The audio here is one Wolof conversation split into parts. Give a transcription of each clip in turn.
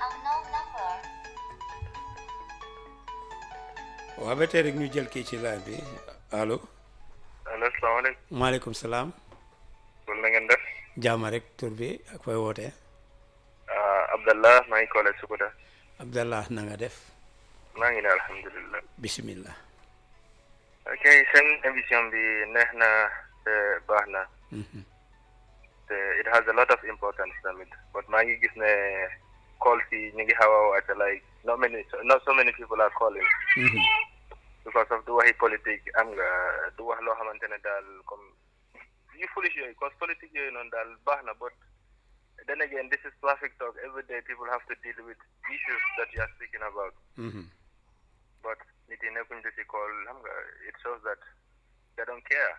unknown number. waaw ba tey rek ñu jël kii ci line bi allo allo salaamaaleykum maaleykum salaam kon na ngeen def jaama rek tur bi ak fooy wootee Abdallah maa ngi collège Sukuta Abdallah na nga def maa ngi ne alhamdulilah bismillah ok seen émission bi neex na te baax na Mhm. te it has a lot of importance tamit but maa ngi gis ne calls yi ñu ngi xaw a wàcc like not many not so many people are calling Mhm. because of du waxi politique am nga du wax loo xamante ne daal comme yu foolish yooyu cause politique yooyu noonu daal baax na but then again this is traffic talk every day people have to deal with issues that you are speaking about Mhm. but nit yi nekkuñ di si call xam nga it shows that they don't care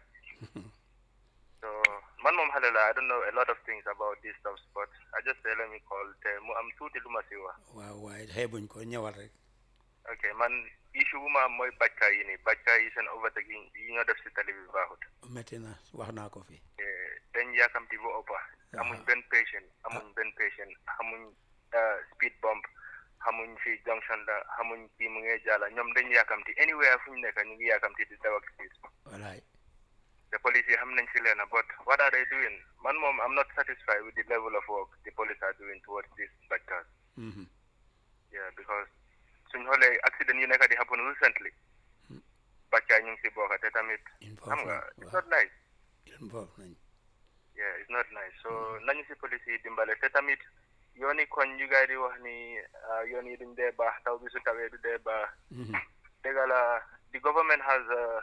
so man moom xale la I don't know a lot of things about these stuff but I just say let me call te mu am tuuti lu ma si wax waaw waaye xeebuñ ko ñëwal rek ok man issue bu ma am mooy bàckaay yi nii bàccaay yi seen overtake yi yi ñoo def si tali bi baaxut métti na wax naa ko fi Eh, dañ yaakamti bu ëppa amuñ benn patient amuñ benn patient xamuñ eh, speed bump xamuñ fi junction la xamuñ kii mu ngee jàlla ñoom dañ yaakamti anywhere fu ñu nekk ñu ngi yaakamti di daw ak speed walaay the police yi xam nañ si leena but what are they doing man moom I'm not satisfied with the level of work the police are doing towards these bàccaas Mhm. yeah because suñ xoolee accident yu nekk di happen recently bàccaay ñu ngi si bokk te tamit xam nga it's not nice involve nañ yeah it's not nice so nañu si police yi dimbale te tamit yoon yi koñ yu gaay di wax ni ah, yoon yi duñ dee baax taw bi su tawee du dee baax Mhm. dëgg la the government has uh,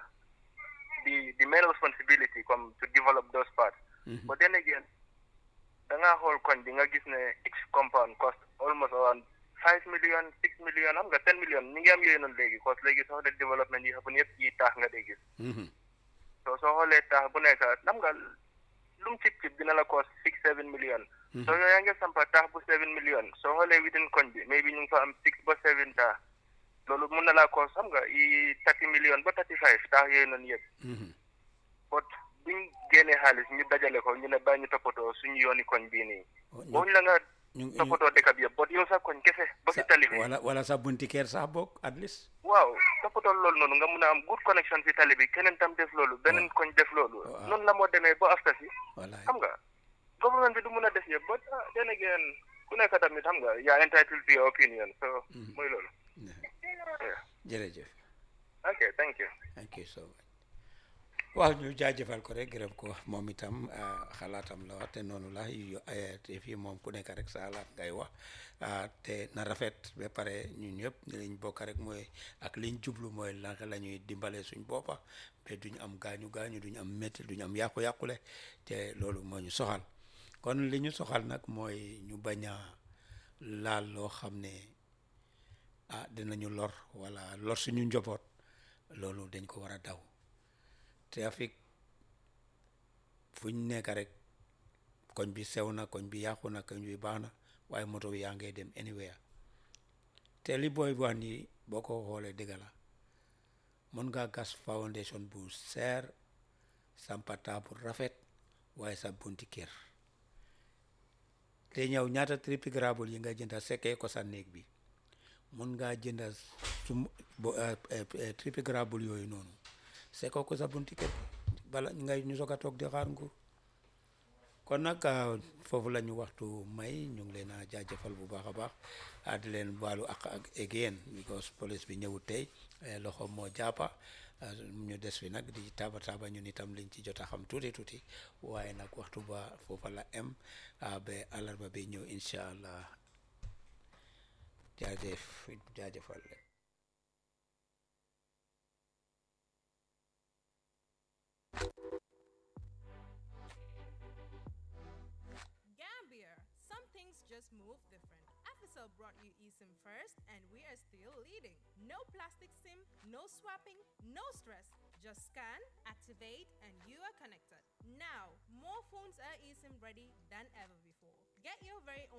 the the main responsibility comme to develop those parts Mhm. but then again da ngaa xool koñ bi nga gis ne each compound cost almost around five million six million xam nga ten million ñu ngi am yooyu noonu léegi cause léegi soo xoolee développement yi xam yëpp yi taax nga dee gis Mhm. so soo xoolee taax bu nekk xam nga lu mu cib cib dina la cost six seven million so yow yaa ngi sampa taax bu seven million soo xoolee within koñ bi mais bi ñu ngi fa am six ba seven taax loolu mun na laa cost xam nga i thirty million ba thirty five taax yooyu noonu yëpp Mhm. but buñ génnee xaalis ñu dajale ko ñu ne bàyyi ñu toppatoo suñu yooni koñ bii nii Oh, ñu- booñu la nga ñu ñu toppatoo dëkk bi yëpp but yow sa koñ kese ba si tali bi wala wala sa bunti kër sax bokk at least waaw toppatoo loolu noonu nga mun a am good connection si tali bi keneen tam def loolu beneen koñ def loolu Waaw. noonu la moo demee ba after si walaay xam nga government bi du mun a def yëpp but ah, then again ku nekk tamit xam nga yaa entitled to your opinion so mooy loolu yeah. jërëjëf ok thank you thank you so much waaw ñu jaajëfal ko rek gërëm ko moom itam ah, xalaatam la wax te noonu la yu eh, te fii moom ku nekk rek sa xalaat ngay wax ah, te na rafet ba pare ñun ñëpp liñ bokk rek mooy ak liñ jublu mooy naka la ñuy dimbale suñ boppa ba duñ am gaañu gaañu duñ am métti duñ am yàqu-yàqule te loolu moo ñu soxal kon li ñu soxal nag mooy ñu bañ a laal loo xam ne ah dinañu lor wala lor suñu njaboot loolu dañ ko war a daw trafic fuñ nekk rek koñ bi sew na koñ bi yàqu na koñ bi baax na waaye moto bi yaa ngay dem anywhere te li booy wax ni boo ko xoolee dëgg la mën ngaa gas foundation bu seer sampata bu rafet waaye sa bunti kër te ñëw ñaata triple gravel yi nga jënda sekkee ko sa néeg bi mun ngaa jënda sum bo triple gravel yooyu noonu sekkoo ko sa bunti kër bala ngay ñu soog a toog di xaar nguur kon nag ah, foofu la ñu waxtu may ñu ngi leen a jaajëfal bu baax a baax ah, di leen baalu ak ak again because police bi ñëwut tey eh, loxo moo jàppa ah, ñu des fi nag di taaba taaba ñun itam liñ ci jot a xam tuuti tuuti waaye nag waxtu ba foofa la em ah, ba àllarba bi ñëw incha allah jaajëf jaajëfal leen Gambia, some things just move different. Africell brought you eSIM first, and we are still leading. No plastic SIM, no swapping, no stress. Just scan, activate, and you are connected. Now, more phones are eSIM ready than ever before. Get your very own.